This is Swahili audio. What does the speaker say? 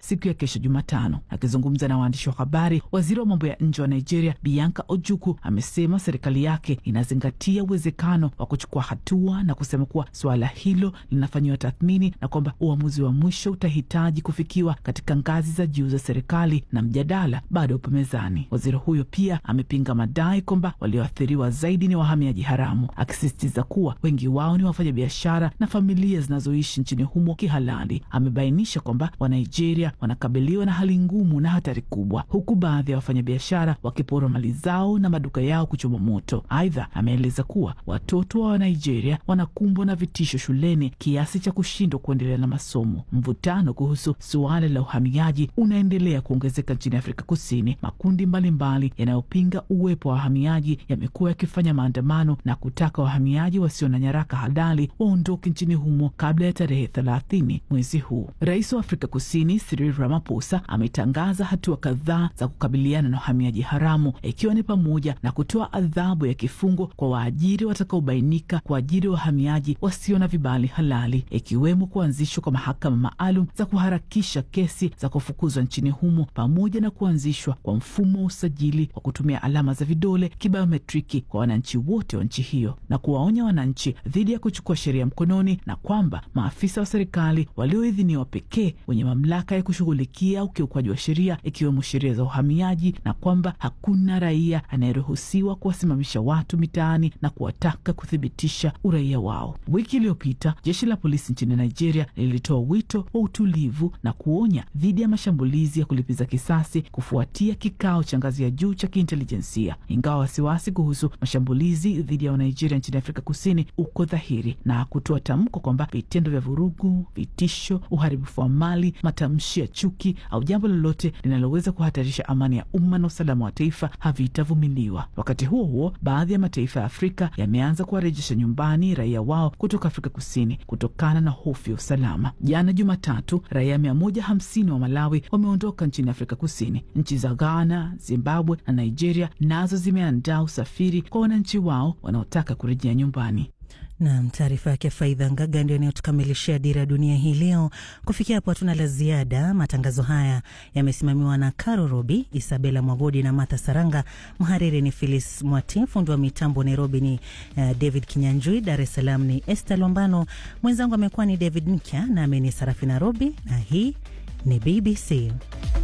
siku ya kesho Jumatano. Akizungumza na waandishi wa habari, waziri wa mambo ya nje wa Nigeria Bianca Ojukwu amesema serikali yake inazingatia uwezekano wa kuchukua hatua na kusema kuwa suala hilo linafanyiwa tathmini na kwamba uamuzi wa mwisho utahitaji kufikiwa katika ngazi za juu za serikali na mjadala bado upo mezani. Waziri huyo pia amepinga madai kwamba walioathiriwa zaidi ni wahamiaji haramu, akisisitiza kuwa wengi wao ni wafanyabiashara na familia zinazoishi nchini humo kihalali. Amebainisha kwamba Wanigeria wanakabiliwa na hali ngumu na hatari kubwa, huku baadhi ya wafanyabiashara wakiporwa mali zao na maduka yao kuchoma moto. Aidha, ameeleza kuwa watoto wa Wanigeria wanakumbwa na vitisho shuleni kiasi cha kushindwa kuendelea na masomo. Mvutano kuhusu suala la uhamiaji unaendelea kuongezeka nchini Afrika Kusini. Makundi mbalimbali yanayopinga uwepo wa wahamiaji yamekuwa yakifanya maandamano na kutaka wahamiaji wasio na nyaraka halali waondoke nchini humo kabla ya tarehe thelathini mwezi huu. Rais wa Afrika Kusini Cyril Ramaphosa ametangaza hatua kadhaa za kukabiliana na uhamiaji haramu, ikiwa ni pamoja na kutoa adhabu ya kifungo kwa waajiri watakaobainika kuajiri wahamiaji wasio na vibali halali, ikiwemo kuanzishwa kwa mahakama maalum za kuharakisha kesi za kufukuzwa nchini humo pamoja na kuanzishwa kwa mfumo wa usajili wa kutumia alama za vidole kibiometriki kwa wananchi wote wa nchi hiyo na kuwaonya wananchi dhidi ya kuchukua sheria mkononi na kwamba maafisa wa serikali walioidhiniwa pekee wenye mamlaka ya kushughulikia ukiukwaji wa sheria ikiwemo sheria za uhamiaji na kwamba hakuna raia anayeruhusiwa kuwasimamisha watu mitaani na kuwataka kuthibitisha uraia wao. Wiki iliyopita jeshi la polisi nchini Nigeria lilitoa wito wa utulivu na kuonya dhidi ya mashambulizi ya kulipiza kisasi kufuatia kikao cha ngazi ya juu cha kiintelijensia, ingawa wasiwasi kuhusu mashambulizi dhidi ya Wanigeria nchini Afrika Kusini uko dhahiri, na kutoa tamko kwamba vitendo vya vurugu, vitisho, uharibifu wa mali, matamshi ya chuki au jambo lolote linaloweza kuhatarisha amani ya umma na usalama wa taifa havitavumiliwa. Wakati huo huo, baadhi ya mataifa ya Afrika yameanza kuwarejesha nyumbani raia wao kutoka Afrika Kusini kutokana na hofu ya usalama. Jana Jumatatu, raia mia moja hamsini wa Malawi wameondoka nchini Afrika Kusini. Nchi za Ghana, Zimbabwe na Nigeria nazo zimeandaa usafiri kwa wananchi wao wanaotaka kurejea nyumbani. Nam, taarifa yake Faidha Ngaga ndio inayotukamilishia Dira ya Dunia hii leo. Kufikia hapo hatuna la ziada. Matangazo haya yamesimamiwa na Caro Robi, Isabela Mwagodi na Martha Saranga. Mhariri ni Philis Mwati, fundi wa mitambo Nairobi ni uh, David Kinyanjui, Dar es Salaam ni Esther Lombano, mwenzangu amekuwa ni David Nkya nami ni Sarafina Robi na hii ni BBC.